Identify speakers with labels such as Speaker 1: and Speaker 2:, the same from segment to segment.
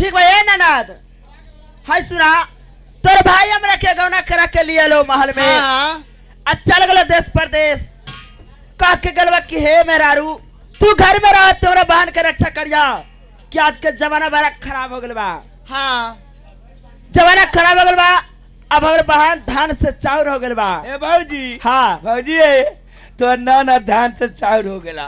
Speaker 1: ठीक बा ए ननद हाय सुना तोर भाई हमरा के गौना करा के लिए लो महल में
Speaker 2: हाँ
Speaker 1: आ चल गलो देश परदेश कह के गलवा कि हे मेहरारू तू घर में रह तोरा बहन के रक्षा करिया कि आज के जमाना बड़ा खराब हो गल बा
Speaker 2: हाँ
Speaker 1: जमाना खराब हो गल बा अब हमरे बहन धान से चाउर हो गल बा
Speaker 3: ए भौजी
Speaker 1: हाँ
Speaker 3: भौजी ए तो ना ना धान से चाउर हो गेला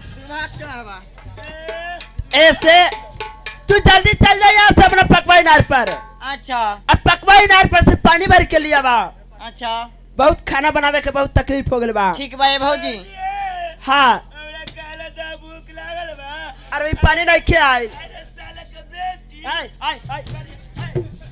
Speaker 1: ऐसे तू जल्दी चल जा यहाँ से अपना पकवाई नार पर
Speaker 2: अच्छा
Speaker 1: अब पकवाई नार पर से पानी भर के लिया बा
Speaker 2: अच्छा
Speaker 1: बहुत खाना बनावे के बहुत तकलीफ हो गल बा
Speaker 2: ठीक बा ए भौजी
Speaker 1: हाँ
Speaker 3: हमरा काला दा भूख लागल बा
Speaker 1: अरे भाई पानी नहीं खे आई
Speaker 3: अरे साले के बेटी
Speaker 1: आई आई आई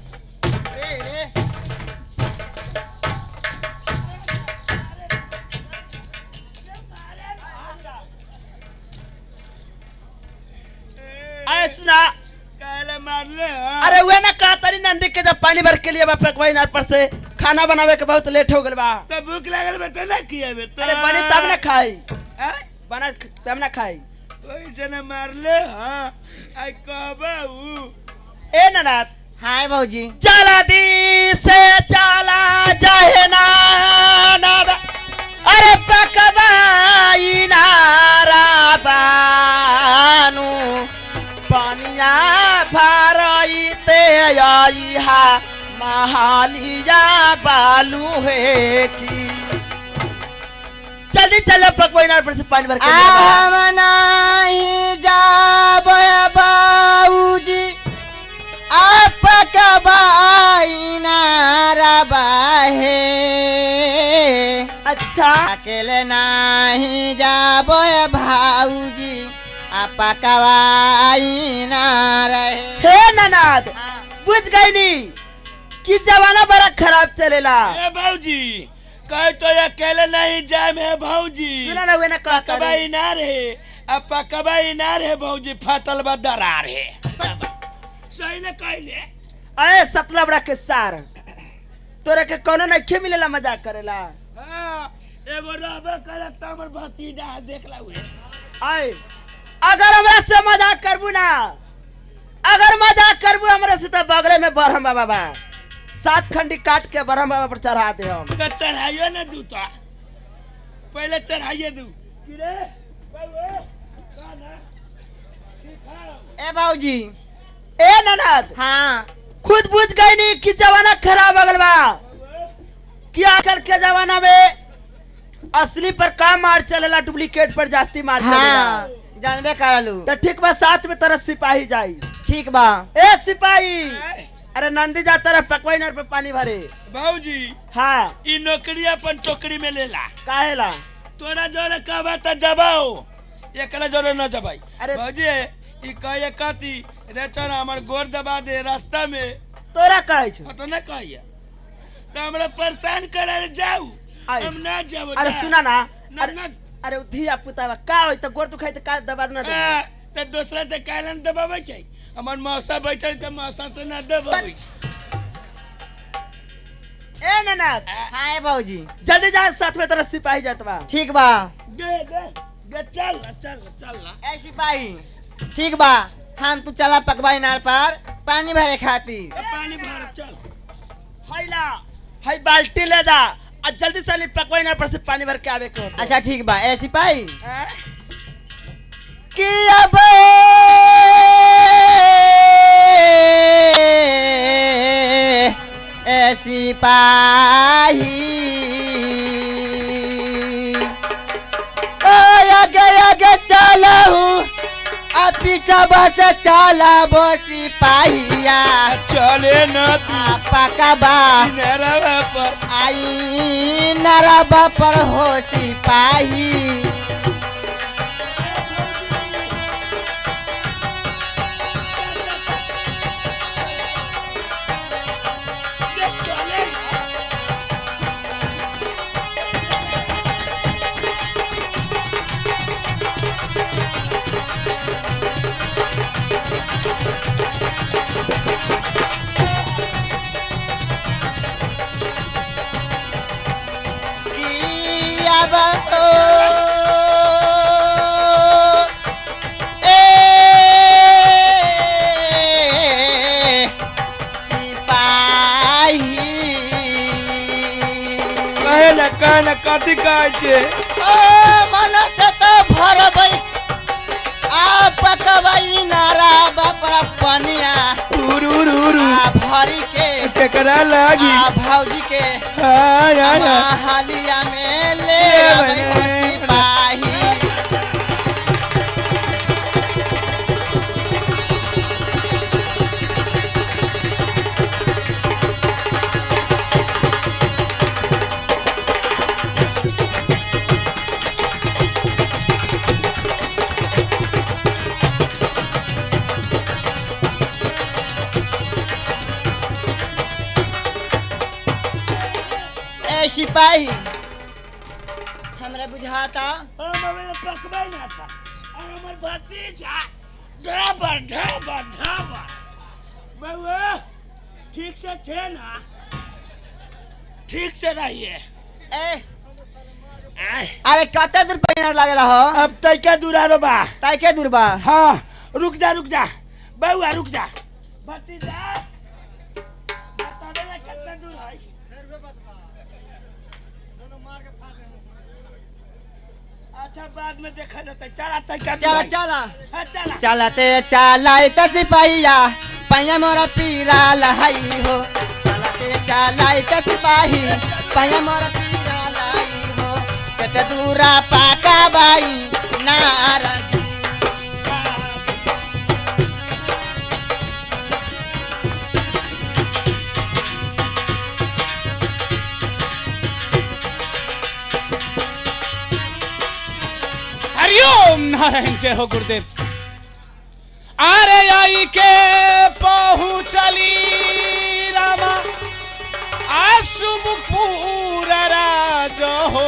Speaker 1: आए सुना
Speaker 3: काला मारले हाँ?
Speaker 1: अरे वे ना कहा तारी नंदी के जब पानी भर के लिए बा पकवाई नार पर से खाना बनावे के बहुत लेट हो गल बा
Speaker 3: तो भूख लागल बा तो ना किया बे तो
Speaker 1: अरे बनी तब ना खाई
Speaker 3: हाँ?
Speaker 1: बना तब ना खाई
Speaker 3: कोई जना मारले हाँ आई कहबा ऊ
Speaker 1: ए ननाथ
Speaker 2: हाँ ए भौजी
Speaker 1: चला दी से चला जाहे ना नारा अरे पकवाई नारा बानू पानिया भरई ते आई हा महालिया बालू है की जल्दी चलो पकवाई नार पर से पानी भर के ले बा।
Speaker 2: आम नाही जाब बाबूजी आप कबाई नाराबाहे
Speaker 1: अच्छा
Speaker 2: अकेले नाही जाब भाऊजी आप कबाई ना रहे
Speaker 1: हे ननाद बुझ गई नी कि जमाना बड़ा खराब चलेला
Speaker 3: ए भौजी कह तो अकेले नहीं जाए में भौजी
Speaker 1: सुना ना वे ना कहा
Speaker 3: पकबा इनार है अब पकबा इनार है भौजी फाटल बा दरार है सही ने कहले
Speaker 1: अरे सतला बड़ा के सार तोरा के कोनो नहीं मिलेला मजाक करेला
Speaker 3: हाँ एगो रहबे करे त हमर भतीजा देख ला हुए
Speaker 1: आए अगर हमरा से मजाक करबू ना अगर मजाक करबू हमरा से तो बगले में बरहम बाबा बा सात खंडी काट के बरहम बाबा पर चढ़ा दे हम
Speaker 3: तो चढ़ाइयो ना दू तो पहले चढ़ाइए दू कि रे बाबू का ना सिखाओ
Speaker 2: ए भाऊजी
Speaker 1: ए ननद
Speaker 2: हाँ
Speaker 1: खुद बुझ गई नी कि जमाना खराब हो गल बा कि आजकल के जमाना में असली पर काम मार चलेला डुप्लीकेट पर जास्ती मार
Speaker 2: हाँ
Speaker 1: चलेला
Speaker 2: जानबे करलू
Speaker 1: तो ठीक बा साथ में तरह सिपाही जाई
Speaker 2: ठीक बा
Speaker 1: ए सिपाही अरे नंदी जाता रहा पकवाई नर पे पानी भरे
Speaker 3: भौजी
Speaker 1: हाँ
Speaker 3: ई नौकरी अपन टोकरी में लेला
Speaker 1: काहेला
Speaker 3: तोरा जोरे कहबा त जबाओ एकला जोरे न जबाई
Speaker 1: अरे-
Speaker 3: भौजी ई कहे कथी रे चल हमर गोर दबा दे रास्ता में
Speaker 1: तोरा कहे छो
Speaker 3: तो न कहिए तो हमरा परेशान करे जाऊ
Speaker 1: आए।
Speaker 3: हम ना जाबो
Speaker 1: अरे
Speaker 3: जा।
Speaker 1: सुना ना
Speaker 3: ना
Speaker 1: अरे
Speaker 3: ना
Speaker 1: अरे उ धिया पुता बा का होई तो गोर दुखाई तो का दबा ना दे
Speaker 3: आ, तो दूसरा से कालन दबावे छै हमर मौसा बैठल त मौसा से ना दबावे
Speaker 1: ए ननद
Speaker 2: हाँ ए भाऊजी
Speaker 1: जल्दी जा साथ में तरह सिपाही जात बा
Speaker 2: ठीक बा
Speaker 3: गे गे गे चल ना, चल ना, चल ना
Speaker 2: ए सिपाही ठीक बा हम तू चला पकवाई नार पर पानी भरे खातिर
Speaker 3: ए, पानी भर चल
Speaker 1: हैला है बाल्टी ले जा आ जल्दी से पकवाई नर पर से पानी भर के आवे के होता
Speaker 2: अच्छा ठीक बा ए सिपाही
Speaker 3: हैं?
Speaker 2: कि अब ए सिपाही ओ आगे आगे चलहू आ पीछा बस चला बो सिपाहिया
Speaker 3: चले न तू
Speaker 2: आ पकबा
Speaker 3: नरवा पर
Speaker 2: आई नरबा पर हो सिपाही
Speaker 3: गे चले ना।
Speaker 2: कि अब ओ
Speaker 3: न कथी कहै छे
Speaker 2: ओ मन से तो भरबै आ पकबै नारा बापरा पनिया
Speaker 3: उरु उरु उरु
Speaker 2: आ भरी के
Speaker 3: केकरा लागी
Speaker 2: आ भौजी के
Speaker 3: हाँ ना ना
Speaker 2: हालिया में ले
Speaker 3: ले
Speaker 2: अबै
Speaker 3: बने।
Speaker 2: सिपाही ए सिपाही हमरा बुझाता
Speaker 3: हम हमें पकबै ना था और हमर भतीजा ढाबर ढाबर ढाबर बउआ ठीक से थे ना ठीक से रहिए
Speaker 2: ए
Speaker 3: आय,
Speaker 2: अरे कते दूर पैनार लागेला हो
Speaker 3: अब तैका दुरारो बा
Speaker 2: ताई के दूर बा
Speaker 3: हाँ रुक जा रुक जा बउआ रुक जा भतीजा बतावे ना कितना दूर है अच्छा बाद में देखा जाता है चला तैका दूर
Speaker 2: चला
Speaker 3: है।
Speaker 2: चला
Speaker 3: हाँ, चला
Speaker 2: चलते चलाई त सिपाहिया पैया मोरा पीरा लहाई हो चलते चलाई त सिपाही पैया मोरा पीरा लाई हो कते दूरा पाका बाई नारा
Speaker 4: हरिओम नारायण जय हो गुरुदेव अरे आई के पहुँचली रामा आशुभ पूरा राज हो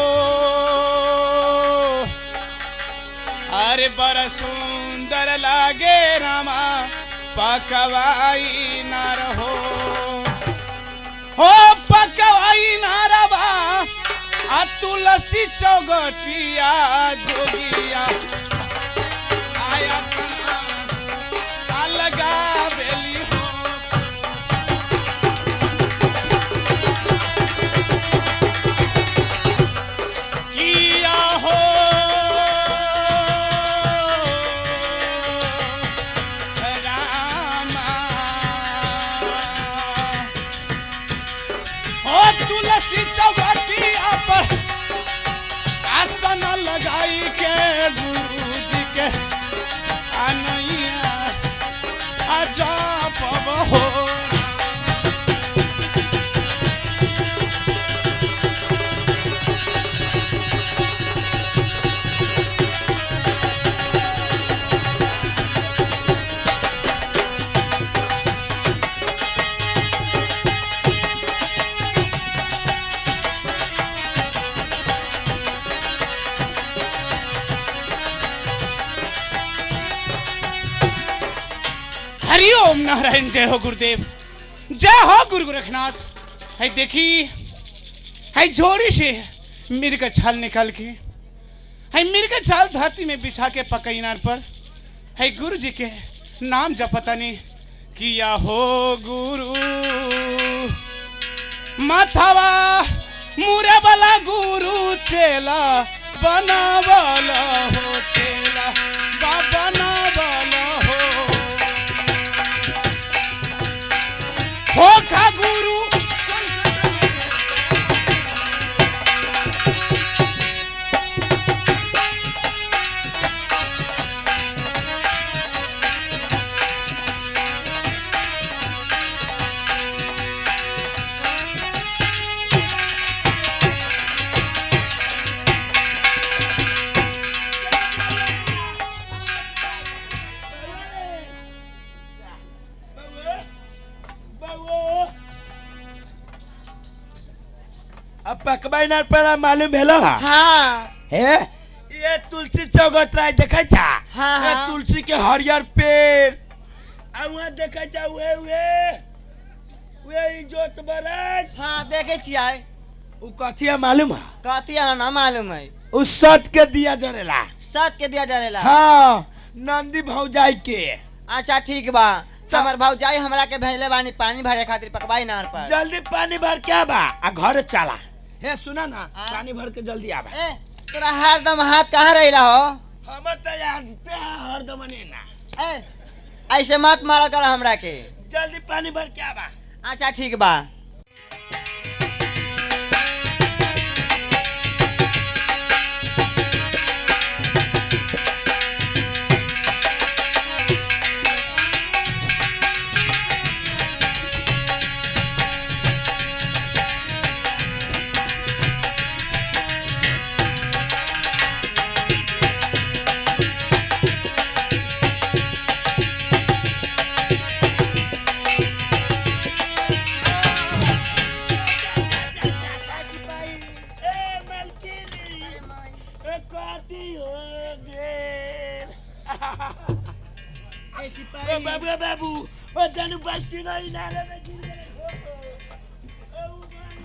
Speaker 4: अरे बड़ा सुंदर लागे रामा पकवाई ना रहो हो पकवाई ना रवा आ तुलसी चौगटिया जोगिया आया सना आ लगा बेली हो किया हो रामा ओ तुलसी चौबटिया पर आसन लगाई के गुरु जी के अनैया अजाप हो हरिओम नारायण जय हो गुरुदेव जय हो गुरु गोरखनाथ है देखी है जोड़ी से मिर्ग का छाल निकाल के है मिर्ग का छाल धरती में बिछा के पकईनार पर है गुरु जी के नाम जपतनी किया हो गुरु माथावा मुरे वाला गुरु चेला बनावल हो चेला बा बनावल हो हो का गुरु
Speaker 3: अब पकबै ना पड़ा मालूम भेलो हा
Speaker 2: हाँ
Speaker 3: हे ये तुलसी चौगत राय देखै छा
Speaker 2: हाँ,
Speaker 3: ये
Speaker 2: हाँ।
Speaker 3: तुलसी के हरियर पेड़ आ वहाँ देखै छा उहे उहे उहे इजोत बरस
Speaker 2: हाँ देखे छियै
Speaker 3: उ कथी है मालूम है
Speaker 2: कथी है ना मालूम है
Speaker 3: उ सत के दिया जरेला
Speaker 2: सत के दिया जारेला
Speaker 3: हाँ नंदी भौजाई के
Speaker 2: अच्छा ठीक बा हमर भौजाई हमरा के भेजले बानी पानी भरे खातिर पकवाई नार पर
Speaker 3: जल्दी पानी भर क्या बा आ घर चला हे सुना ना
Speaker 2: हाँ?
Speaker 3: पानी भर के जल्दी आवा
Speaker 2: ए तोरा हरदम हाथ कहाँ रहिला हो
Speaker 3: हमर तो यार पे हरदम ने ना
Speaker 2: ए ऐसे मत मारा कर हमरा के
Speaker 3: जल्दी पानी भर के आवा
Speaker 2: अच्छा ठीक बा
Speaker 3: ए मलकिनी ए कथी हो गेल ए बाबू ए बाबू ओ जानू बाल्टी नहीं नाले में गिर गए ओ उमानी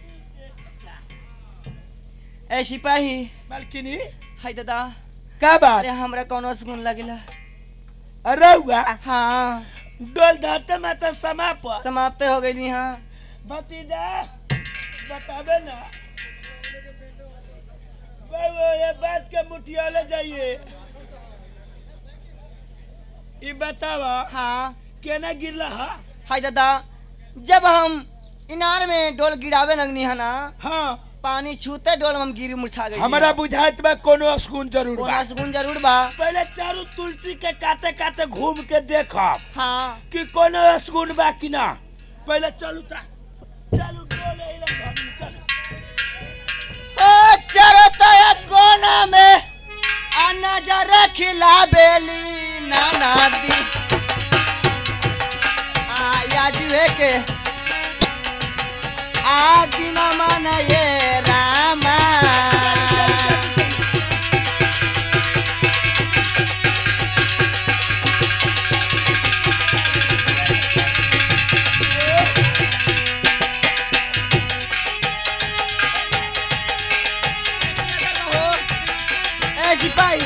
Speaker 3: सही
Speaker 2: ए सिपाही
Speaker 3: मलकिनी
Speaker 2: हाय दादा
Speaker 3: का बात
Speaker 2: अरे हमरा कौनो सुकून लगिला
Speaker 3: अरे हुआ
Speaker 2: हाँ
Speaker 3: डोल धरते माता समाप्त
Speaker 2: समाप्त हो गई हाँ
Speaker 3: भतीजा बताबे ना बाबू ये बात के मुठिया ले जाइए ई बतावा
Speaker 2: हाँ
Speaker 3: केना गिरला हा
Speaker 2: हाय दादा जब हम इनार में डोल गिरावे लगनी है ना
Speaker 3: हाँ
Speaker 2: पानी छूते डोल में हम गिरी मुरछा गई
Speaker 3: हमारा बुझाइत बा कोनो स्कून जरूर बा
Speaker 2: कोना सुकून जरूर बा
Speaker 3: पहले चारू तुलसी के काते काते घूम के देखब
Speaker 2: हाँ
Speaker 3: कि कोनो स्कून बा कि ना पहले चलू ता चलू डोले इला घर में चलू
Speaker 2: ओ चरता है कोना में आ नजर खिला बेली नाना दी आ या जुए के आदि न मन ये रामा ए सिपाही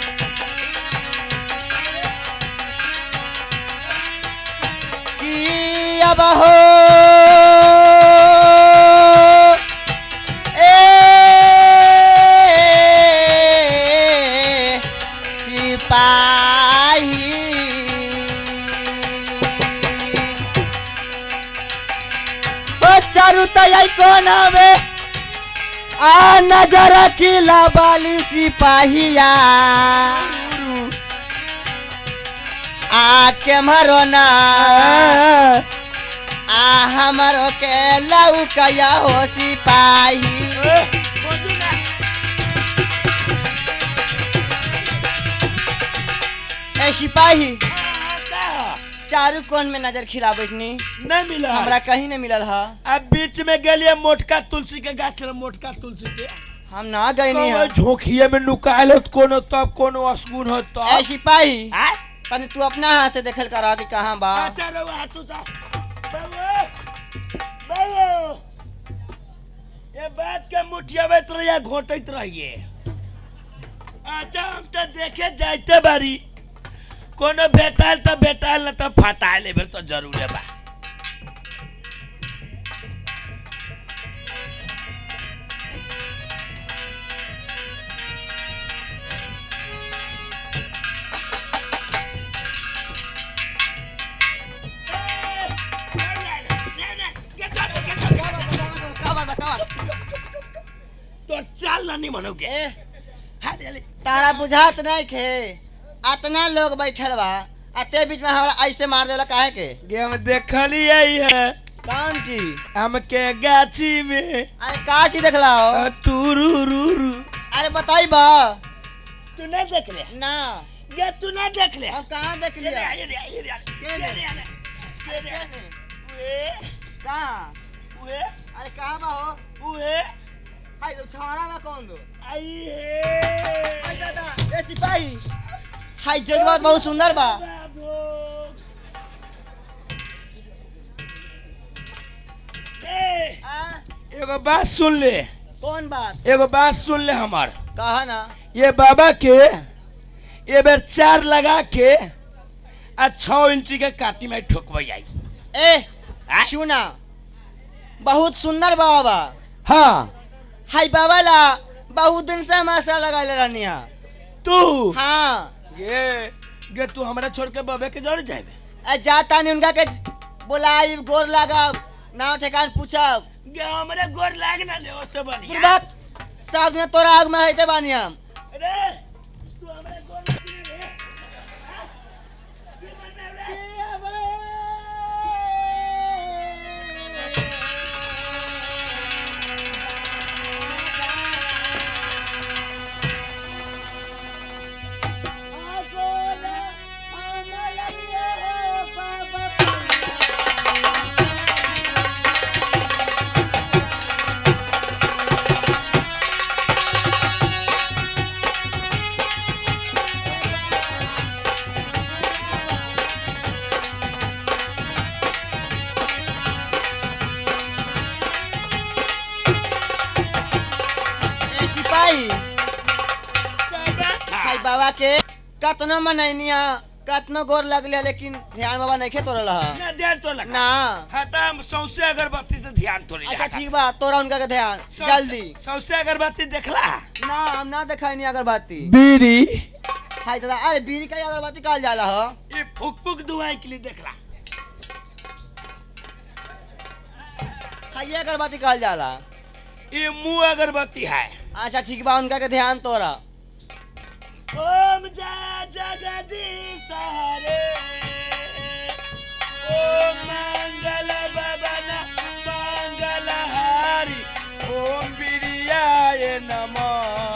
Speaker 2: कि अब हो ए सिपाही ओ चारू तैयारी कोना में आ नजर खिला बाली सिपाहिया आ के मरो ना आ हमरो के लौकया हो सिपाही
Speaker 3: ए, खोजू ना
Speaker 2: ए सिपाही
Speaker 3: हाँ, का हा?
Speaker 2: चारू कोन में नजर खिला बैठनी
Speaker 3: नहीं मिला
Speaker 2: हमरा कहीं नहीं मिलल हा
Speaker 3: अब बीच में गेलिए मोटका तुलसी के गाछ रहे मोटका तुलसी के
Speaker 2: हम ना गईनी हा
Speaker 3: कौनो झोंकिए में नुकायल हो कोनो तब कोनो असगुन हो
Speaker 2: ए
Speaker 3: तब
Speaker 2: सिपाही
Speaker 3: आय?
Speaker 2: तनी तू अपना हाथ से देखल करा कि कहाँ बा
Speaker 3: अच्छा रहो हाथू सा बाबू बाबू ये बात के मुठियाबैत रहिए घोटैत रहिए अच्छा हम तो देखे जाते बारी कोनो भेटाल तो भेटाल न तो फटाल एबेर तो जरूरे बा तो चाल नानी मनोगे
Speaker 2: ए
Speaker 3: हाले हाले
Speaker 2: तारा बुझात नहीं खे अतना लोग बैठल बा आ ते बीच में हमरा ऐसे मार देला काहे के
Speaker 3: गेम देखली यही है
Speaker 2: कौन चीज
Speaker 3: हम के गाछी में
Speaker 2: अरे का चीज देखला हो
Speaker 3: तुरु रू रू
Speaker 2: अरे बताई बा
Speaker 3: तू नहीं देख ले
Speaker 2: ना
Speaker 3: गे तू नहीं देख ले
Speaker 2: हम कहाँ देख
Speaker 3: ये ले,
Speaker 2: लिया
Speaker 3: ये ले, ये ले, ये ले, ये ले, ये ले, ये ले। उए,
Speaker 2: कहाँ
Speaker 3: उए,
Speaker 2: अरे कहाँ बा हो
Speaker 3: उए,
Speaker 2: आई तो छावरा में कौन दो
Speaker 3: आई हे।
Speaker 2: आई दादा ए सिपाही हाय जज्बात बहुत सुंदर बा
Speaker 3: बाबू। ए,
Speaker 2: आ,
Speaker 3: एगो बात सुन ले
Speaker 2: कौन बात
Speaker 3: एगो बात सुन ले हमार
Speaker 2: कहा ना
Speaker 3: ये बाबा के ये बेर चार लगा के आ छह इंची के काटी में ठोकब आई
Speaker 2: ए
Speaker 3: आ?
Speaker 2: सुना बहुत सुंदर बाबा
Speaker 3: हाँ
Speaker 2: हाय बाबा ला बहुत दिन से हम आसरा लगाले रहनी है
Speaker 3: तू
Speaker 2: हाँ
Speaker 3: गे गे तू हमरा छोड़ के बबे के जड़ जाए
Speaker 2: आ जाता नहीं उनका के बोलाई गोर लागब नाव ठेकान पूछब
Speaker 3: गे हमरे गोर लाग ना ले ओसे बढ़िया
Speaker 2: दुर्बात सब दिन तोरा आग में हैते बानी हम
Speaker 3: अरे तू हमरे गोर लाग ना रे हाँ? की मतलब रे?
Speaker 2: ए सिपाही हाय बाबा के कतनो मनैनिया कतनो गोर लगले लेकिन ध्यान बाबा नहीं खे तोरल ह
Speaker 3: ना ध्यान तो लगा
Speaker 2: ना
Speaker 3: हटा हम सौसे अगरबत्ती से ध्यान तो
Speaker 2: अच्छा ठीक बा तोरा उनका के ध्यान जल्दी
Speaker 3: सौसे अगरबत्ती देखला
Speaker 2: ना हम ना देखैनी अगरबत्ती
Speaker 3: बीड़ी
Speaker 2: हाय दादा अरे बीड़ी का अगरबत्ती कहल जाला ह
Speaker 3: ये फुक फुक दुआई के लिए देखला
Speaker 2: हाय अगरबत्ती कहल जाला
Speaker 3: ये मुंह अगरबत्ती है
Speaker 2: अच्छा ठीक बा उनका के ध्यान तोरा
Speaker 3: ओम जय जगदीश हरे ओम मंगल भवन मंगल हारी ओम बिरियाय नमः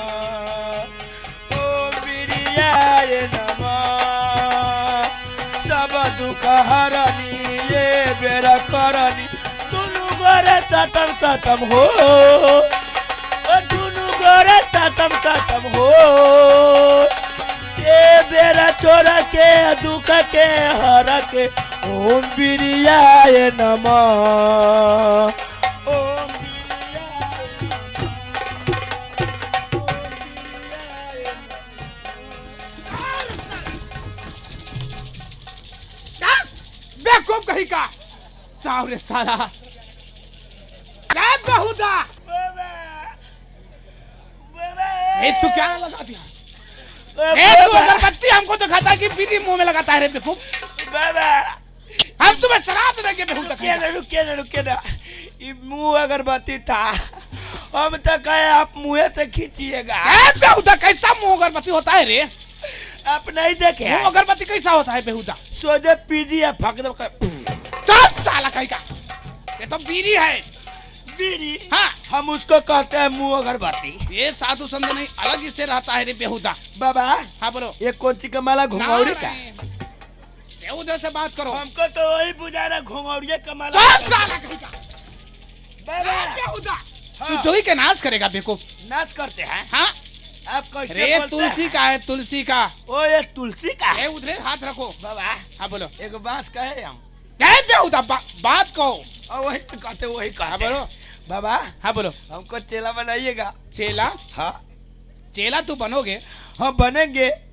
Speaker 3: ओम बिरियाय नमः सब दुख हरनी ये बेरा करनी दुनु गोरे चटम चटम हो ओ दुनु गोरे चटम चटम हो ये बेरा चोरा के दुख के हर के ओम बिरियाय नमः ओम बिरियाय
Speaker 4: बेवकूफ कहीं का सावरे साला क्या बहुदा ए तू क्या लगा दिया ए तू अगरबत्ती हमको दिखाता है कि बीड़ी मुंह में लगाता है रे बेवकूफ
Speaker 3: बाबा
Speaker 4: हम तुम्हें शराब देंगे बेहुदा
Speaker 3: रुकिए ना रुकिए ना रुकिए ना ये मुंह अगरबत्ती था हम तो कहे आप मुंह से खींचिएगा
Speaker 4: ए बेहुदा कैसा मुंह अगरबत्ती होता है रे
Speaker 3: आप नहीं देखे
Speaker 4: मुंह अगरबत्ती कैसा होता है बेहुदा
Speaker 3: सोचे पीजी या फक दो
Speaker 4: चल साला कहीं का ये तो बीड़ी है
Speaker 3: बीड़ी
Speaker 4: हाँ
Speaker 3: हम उसको कहते हैं मुंह अगरबत्ती
Speaker 4: ये साधु संत नहीं अलग इससे रहता है रे बेहुदा
Speaker 3: बाबा
Speaker 4: हाँ बोलो
Speaker 3: ये कौन सी का माला घुंगौड़ी का
Speaker 4: बेहुदा से बात करो
Speaker 3: हमको तो वही बुझा रहा घुंगौड़िया का माला
Speaker 4: चल साला कहीं का
Speaker 3: बाबा
Speaker 4: ए, बेहुदा तू
Speaker 3: हाँ,
Speaker 4: जो ही के नाश करेगा बेवकूफ
Speaker 3: नाच करते हैं
Speaker 4: हाँ
Speaker 3: आप कैसे
Speaker 4: रे
Speaker 3: बोलते
Speaker 4: तुलसी
Speaker 3: हैं?
Speaker 4: का है तुलसी का
Speaker 3: ओ ये तुलसी का
Speaker 4: ए उधरे हाथ रखो
Speaker 3: बाबा
Speaker 4: हाँ बोलो
Speaker 3: एक बांस का है हम
Speaker 4: क्या बेहुदा बा, बात कहो
Speaker 3: और वही तो कहते वही
Speaker 4: हाँ
Speaker 3: कहते
Speaker 4: बोलो
Speaker 3: बाबा
Speaker 4: हाँ बोलो
Speaker 3: हमको चेला बनाइएगा
Speaker 4: चेला
Speaker 3: हाँ
Speaker 4: चेला तू बनोगे
Speaker 3: हम बनेंगे